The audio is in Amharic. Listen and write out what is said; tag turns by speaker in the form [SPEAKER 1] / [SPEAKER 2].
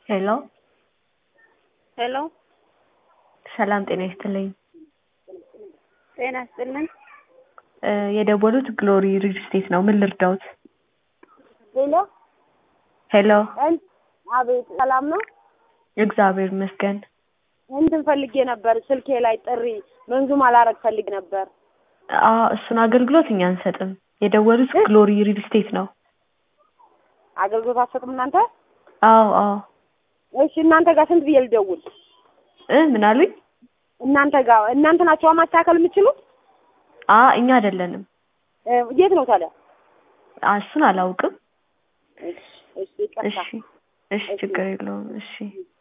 [SPEAKER 1] ሄሎ
[SPEAKER 2] ሄሎ
[SPEAKER 1] ሰላም ጤና ይስጥልኝ።
[SPEAKER 2] ጤና ይስጥልኝ።
[SPEAKER 1] እ የደወሉት ግሎሪ ሪል ስቴት ነው። ምን ልርዳዎት?
[SPEAKER 2] ሄሎ
[SPEAKER 1] ሄሎ
[SPEAKER 2] እን- አቤት ሰላም ነው?
[SPEAKER 1] እግዚአብሔር ይመስገን።
[SPEAKER 2] እንትን ፈልጌ ነበር ስልኬ ላይ ጥሪ መንዙም አላረግ ፈልግ ነበር።
[SPEAKER 1] አ እሱን አገልግሎት እኛ አንሰጥም። የደወሉት ግሎሪ ሪል ስቴት ነው።
[SPEAKER 2] አገልግሎት አትሰጡም እናንተ?
[SPEAKER 1] አዎ አዎ።
[SPEAKER 2] እሺ እናንተ ጋር ስንት ብዬ ልደውል?
[SPEAKER 1] እ ምን አሉኝ?
[SPEAKER 2] እናንተ ጋር እናንተ ናቸው ማስተካከል የምትችሉት?
[SPEAKER 1] አ እኛ አይደለንም።
[SPEAKER 2] እ የት ነው ታዲያ?
[SPEAKER 1] አ እሱን አላውቅም።
[SPEAKER 2] እሺ እሺ ይቅርታ።
[SPEAKER 1] እሺ እሺ ችግር የለውም። እሺ